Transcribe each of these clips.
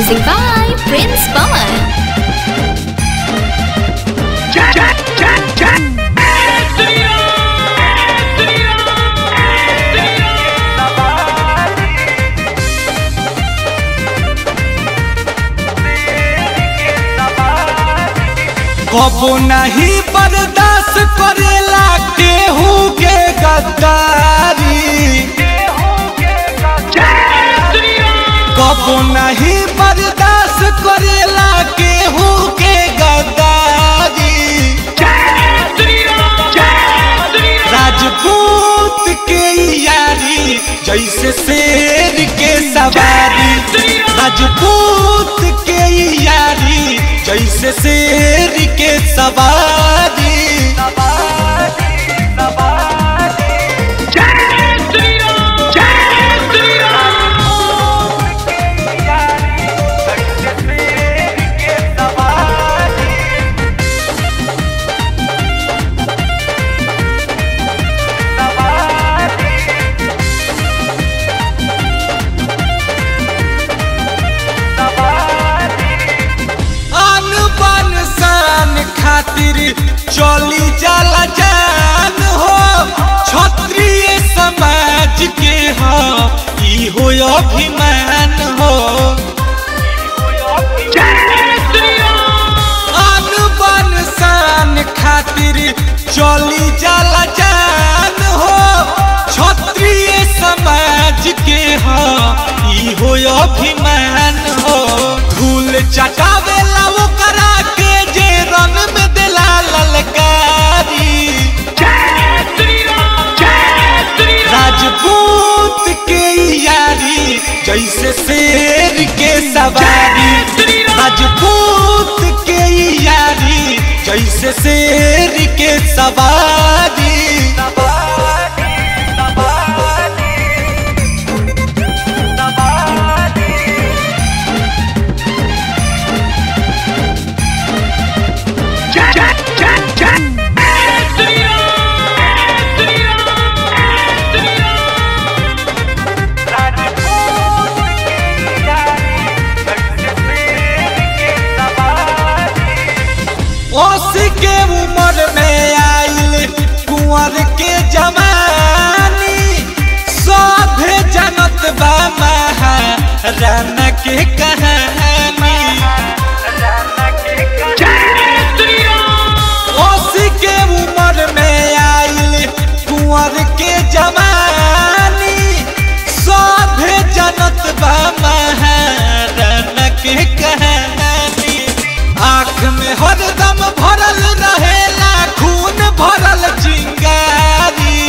Music by Prince Pawan. कबो नहीं बर्दाश्त करेला केहू के गद्दारी कबो नहीं बर्दाश्त करेला केहू के गद्दारी राजपूत के यारी जैसे शेर के सवारी राजपूत के यारी जैसे शेर के सवारी आन बान शान खातिर चली जाला जान हो क्षत्रिय समाज के हो ई हो अभिमान हो आन बान शान खातिर चली जाला जान हो क्षत्रिय समाज के हो ई हो अभिमान हो धूल चटावेला वो करा के जे रन में दिला ललकारी राजपूत के यारी जैसे शेर के सवारी राजपूत के यारी जैसे शेर के सवारी ओसी के उम्र में आइल कुंवर के जवानी सभे जनत बा महाराना के कहानी ओसी के उम्र में आइल कुंवर के जवानी सभे जनत बा महाराना के कहानी आँख में हरदम भरल रहेला खून भरल चिंगारी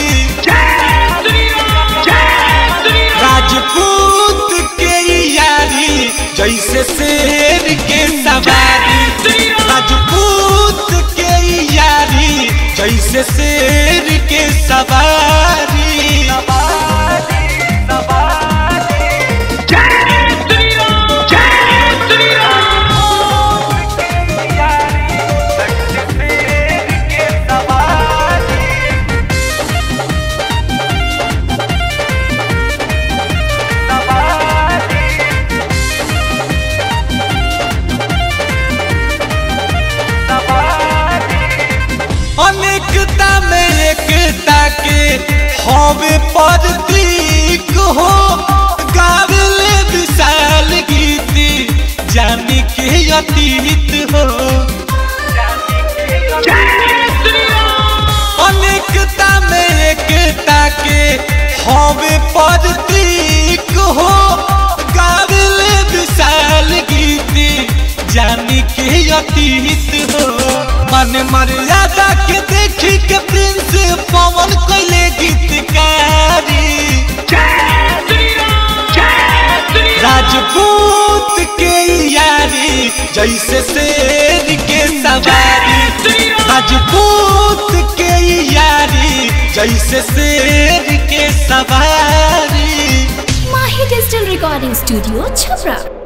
राजपूत के यारी जैसे शेर के सवारी राजपूत के यारी जैसे शेर के सवारी अनेकता में एकता के हवे प्रतीक हो गावले विशाल गीती जाने के अतीत हो अनेकता में एकता के हवे प्रतीक हो गावले विशाल गीती जाने के अतीत हो मन मर्यादा के देखी के प्रिंस पवन कैले गीतकारी राजपूत के यारी जैसे शेर के सवारी राजपूत के यारी जैसे शेर के सवारी Mahi Digital Recording Studio, Chhapra.